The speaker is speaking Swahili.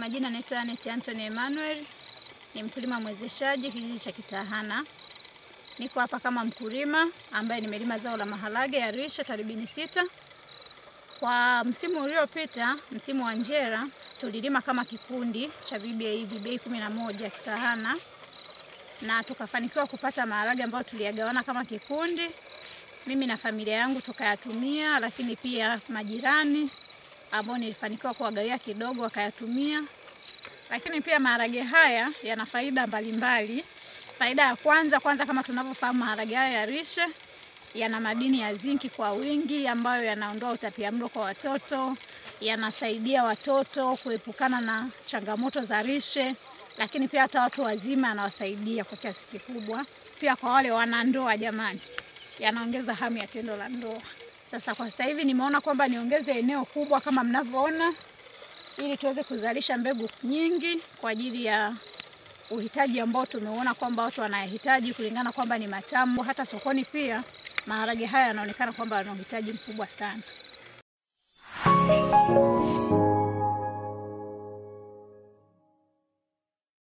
majina naitwa Anet Anthony Emmanuel, ni mkulima mwezeshaji kijiji cha Kitahana. Niko hapa kama mkulima ambaye nimelima zao la maharage ya rishe taribini sita. Kwa msimu uliopita, msimu wa njera, tulilima kama kikundi cha VBA VBA kumi na moja Kitahana, na tukafanikiwa kupata maharage ambayo tuliyagawana kama kikundi, mimi na familia yangu tukayatumia, lakini pia majirani ambao nilifanikiwa kuwagawia kidogo wakayatumia. Lakini pia maharage haya yana faida mbalimbali. Faida ya kwanza kwanza, kama tunavyofahamu, maharage haya ya rishe yana madini ya zinki kwa wingi ambayo yanaondoa utapiamlo kwa watoto, yanasaidia watoto kuepukana na changamoto za rishe, lakini pia hata watu wazima yanawasaidia kwa kiasi kikubwa. Pia kwa wale wanandoa, jamani, yanaongeza hamu ya tendo la ndoa. Sasa kwa sasa hivi nimeona kwamba niongeze eneo kubwa kama mnavyoona, ili tuweze kuzalisha mbegu nyingi kwa ajili ya uhitaji ambao tumeona kwamba watu wanayahitaji kulingana kwamba ni matamu. Hata sokoni pia maharage haya yanaonekana kwamba yana uhitaji mkubwa sana.